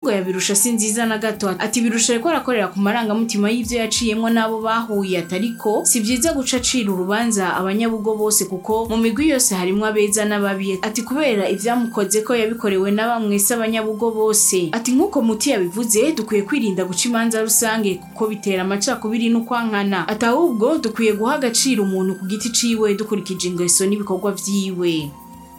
imvugo ya birusha si nziza na gato ati birusha ariko arakorera ku marangamutima y'ivyo yaciyemwo n'abo bahuye atariko si vyiza guca acira urubanza abanyabugo bose kuko mu migwi yose harimwo abeza n'ababi ati kubera ivyamukoze ko yabikorewe na bamwe se abanyabugo bose ati nk'uko muti yabivuze dukwiye kwirinda guca imanza rusange kuko bitera amacakubiri n'ukwankana ati ahubwo dukwiye guha agaciro umuntu ku giti ciwe dukurikije ingeso n'ibikorwa vyiwe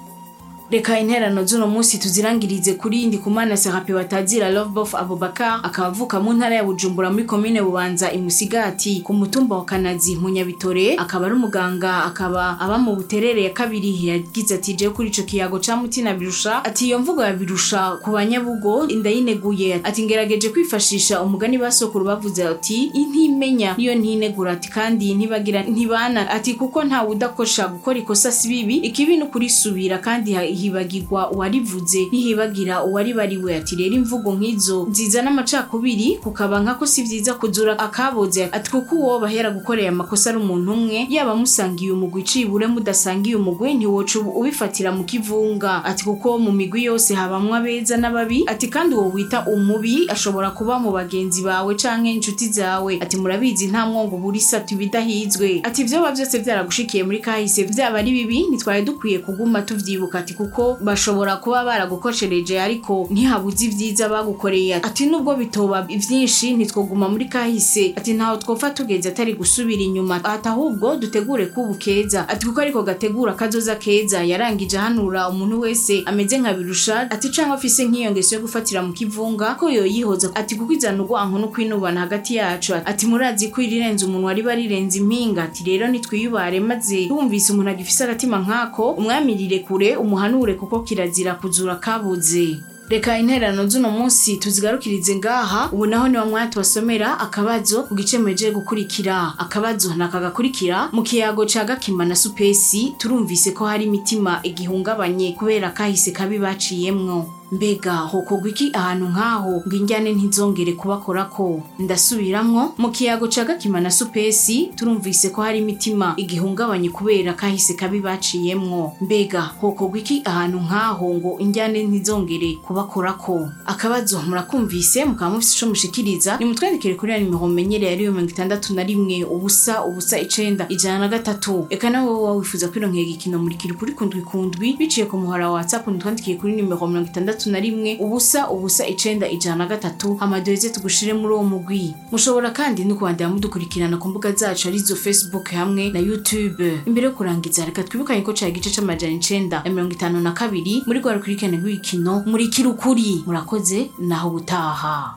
reka interano z'uno munsi tuzirangirize kuri ndikumana serape batazira lovebof abubakar akaba avuka mu ntara ya bujumbura muri komine bubanza imusigati ku mutumba wa kanazi mu nyabitore akaba ari umuganga akaba aba mu buterere ya kabiri yagize ati jewe kuri ico kiyago ca mutina birusha ati iyo mvugo ya birusha ku banyabugo ndayineguye ati ngerageje kwifashisha umugani basokuru bavuze ati intimenya niyo ntinegura ati kandi ntibagira ntibana ati kuko ntawe udakosha gukora ikosa si bibi ikibi ni ukurisubira kandi ha- hibagirwa uwarivuze ntihibagira uwaribariwe ati rero imvugo nk'izo zizana amacakubiri kukaba nkako si vyiza kuzura akaboze ati kuko uwo bahera gukorera amakosa ari umuntu umwe yaba musangiye umugwi cibure mudasangiye umugwi ntiwoca ubu- ubifatira mu kivunga ati kuko mu migwi yose habamwo abeza n'ababi ati kandi uwo wita umubi ashobora kuba mu bagenzi bawe canke inshuti zawe ati murabizi nta mwongo burisa ibidahizwe ati vyoba vyose vyaragushikiye muri kahise vyaba ari bibi ntitwari dukwiye kuguma tuvyibuka ati kuko bashobora kuba baragukoshereje ariko ntihabuze ivyiza bagukoreye ati nubwo bitoba vyinshi ntitwoguma muri kahise ati ntaho twopfa tugeze atari gusubira inyuma ati ahubwo dutegure kubu keza ati kuko ariko gategura kazoza keza yarangije ahanura umuntu wese ameze nka birusha ati canke afise nk'iyo ngeso yo gufatira mu kivunga ko yoyihoza ati kuko izana urwanko no kwinubana hagati yacu ati murazi ko irirenze umuntu wari barirenze impinga ati rero nitwiyubare maze twumvise umuntu agifise agatima nkako umwamirire kure umuhanure kuko kirazira kuzura kabuze reka interano z'uno munsi tuzigarukirize ngaha ubu naho niwa mwanya tubasomera akabazo ku gice muhejeje gukurikira akabazo nakagakurikira mu kiyago ca gakima na supesi turumvise ko hari imitima igihungabanye kubera kahise kabi baciyemwo mbega hokorwa iki ahantu nk'aho ngo injyane ntizongere kubakorako ndasubiramwo mu kiyago ca gakima na supesi turumvise ko hari imitima igihungabanye kubera kahise kabi baciyemwo mbega hokorwa iki ahantu nk'aho ngo injyane ntizongere kubakorako akabazo murakumvise mukaba mufise ico mushikiriza nimutwandikire kuri ya nimero mumenyereye ariyo mirongo itandatu na rimwe ubusa ubusa icenda ijana na gatatu eka nawe woba wifuza kwironkera igikino murikira kuri kundwi kundwi biciye ku muhora wa whatsapp nitwandikiye kuri nimero mirongo itandatu na rimwe ubusa ubusa icenda ijana na gatatu hamadoheze tugushire muri uwo mugwi mushobora kandi no kubandanya mudukurikirana ku mbuga zacu arizo facebook hamwe na youtube imbere yo kurangiza reka twibukanye ko cari igice c'amajana icenda na mirongo itanu na kabiri muri rwa rukurikirane rw'ibikino murikira ukuri murakoze naho ubutaha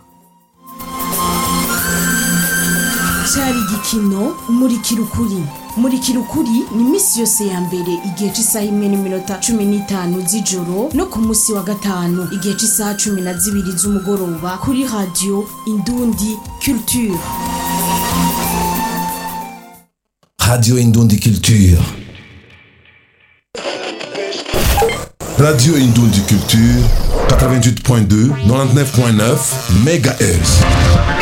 cyari igikino murikira ukuri murikira ukuri ni iminsi yose ya mbere igihe cy'isaha imwe n'iminota cumi n'itanu z'ijoro no ku munsi wa gatanu igihe cy'isaha cumi na zibiri z'umugoroba kuri radiyo indundi culture Radio Indundi Culture. Radio Indundi Culture, 88.2, 99.9 MHz.